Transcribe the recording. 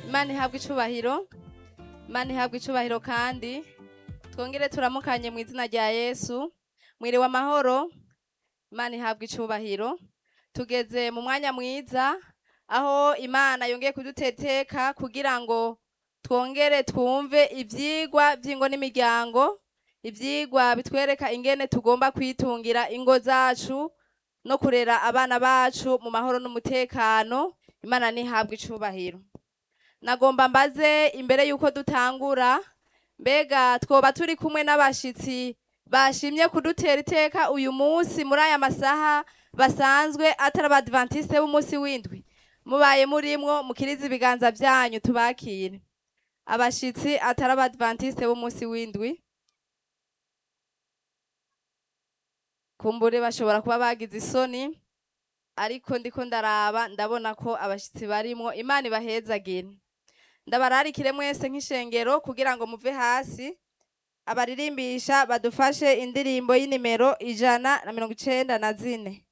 imana ihabwa icubahiro imana ihabwa icubahiro kandi twongere turamukanye mu izina rya yesu mwiriwe amahoro imana ihabwa icubahiro tugeze mu mwanya mwiza aho imana yongeye kuduteteka kugira ngo twongere twumve ivyigwa vy'ingo n'imiryango ivyigwa bitwereka ingene tugomba kwitungira ingo zacu no kurera abana bacu mu mahoro n'umutekano imana nihabwa icubahiro nagomba mbaze imbere yuko dutangura mbega twoba turi kumwe n'abashitsi bashimye kudutera iteka uyu munsi muri aya masaha basanzwe atari abadivantiste b'umunsi w'indwi mubaye murimwo mukirize ibiganza vyanyu tubakire abashitsi atari abadivantiste b'umunsi w'indwi kumbure bashobora kuba bagize isoni ariko ndiko ndaraba ndabona ko abashitsi barimwo imana ibahezagire ndabararikire mwese nk'ishengero kugira ngo muve hasi abaririmbisha badufashe indirimbo y'inimero ijana na mirongo icenda na zine